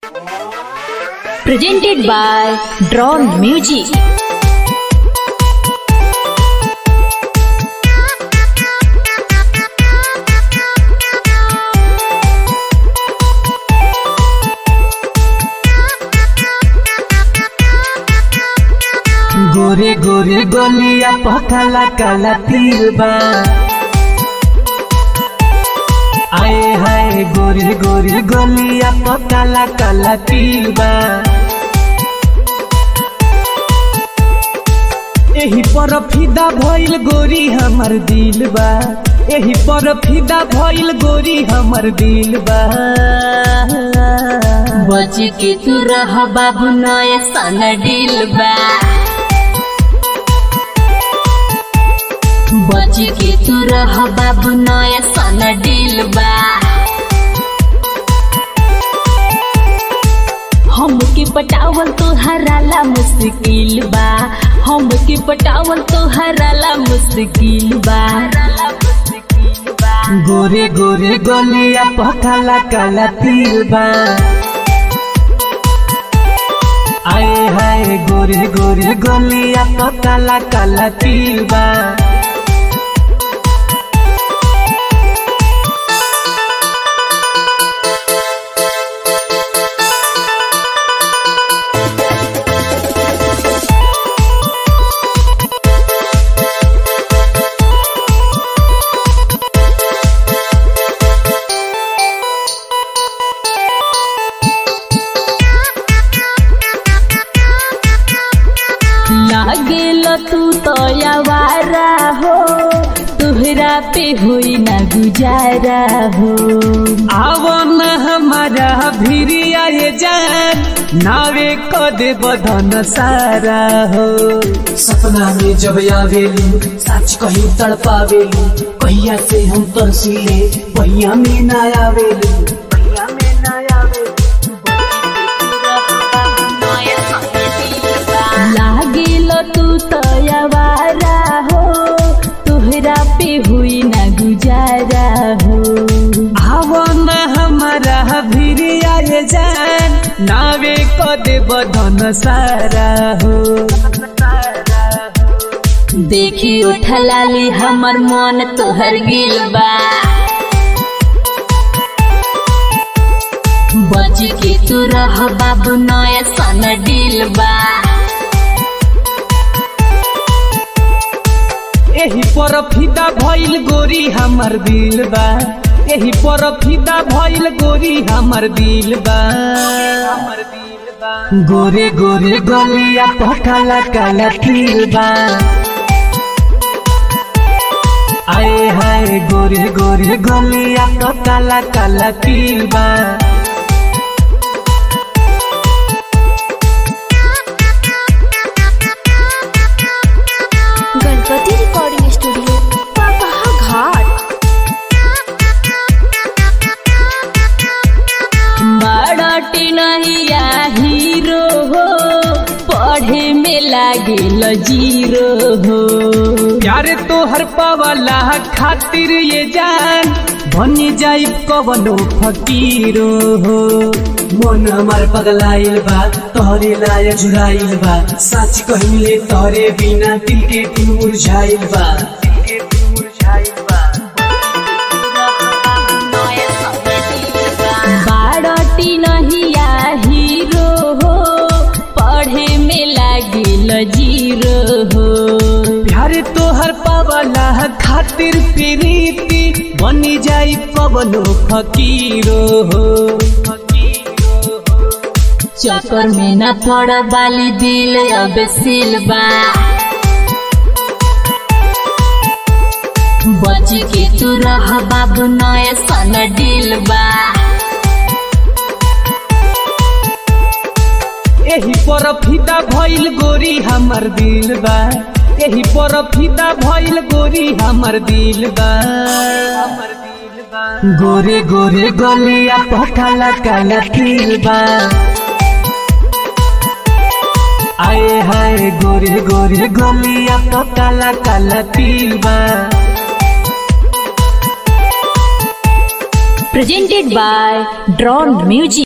presented by Drone Music. गोरे गोरे गोलिया पकाला काला तीर बा आए हाय गोरे गोरे गोलिया पकाला काला तीर बा एही पर फिदा भइल गोरी हमर दिल बा एही पर फिदा भइल गोरी हमर दिल बा बच के तू रह बाबू नया सन दिल बा बच के तू रह बाबू नया सन दिल बा हमके पटावल तो हराला मुश्किल बा हमके पटावल तो हराला मुश्किल बा गोरे गोरे गोलिया पकाला काला तीर बा आए हाय गोरे गोरे गोलिया पकाला काला तीर बा लागेल तू तो आवारा हो तुहरा पे हुई ना गुजारा हो आवो न हमारा भिरिया ये जान नावे कदे बधन सारा हो सपना में जब आवेलू सच कहीं तड़पावेलू पहिया से हम तरसीले पहिया में ना आवेलू पहिया में ना आवेलू लागेल तू तो आवारा हो तुहरा पे हुई ना गुजारा हो आवो न हमारा भिरिया ये जान नावे कदे बधन सारा हो देखी उठलाली हमर मन तोहर गिल बा बच के तू रह बाबू नया सन दिल बा एही पर फिदा भइल गोरी हमर दिल बा एही पर फिदा भइल गोरी हमर दिल बा गोरे गोरे गोलिया पकाला काला तिल बा आए हाय गोरे गोरे गोलिया पकाला काला तिल बा गणपति रिकॉर्डिंग स्टूडियो पापा घाट बड़टी नहिया हीरो हो पढ़े में लागेल जीरो हो प्यारे तोहर पावला खातिर ये जान बनी जाई कवनो फकीरो हो मन हमार पगलाइल बा तोहरे लाय जुराइल बा सच कहिले तोहरे बिना दिल के तू मुरझाइल बा दिल के तू मुरझाइल बा बारटी नहिया हीरो हो पढ़े में लागेल जीरो हो प्यारे तोहर पावला खातिर प्रीति बनी जाई कवनो फकीरो हो चक्कर में न पड़ बाली दिल अब सिलबा बच के तू रह बाबू नया सन दिल बा एही पर फिदा भइल गोरी हमर दिल बा एही पर फिदा भइल गोरी हमर दिल बा गोरे गोरे गोलिया पकाला काला तिल बा आए हाय गोरे गोरे गोलिया पकाला काला तिल बा presented by Drone Music.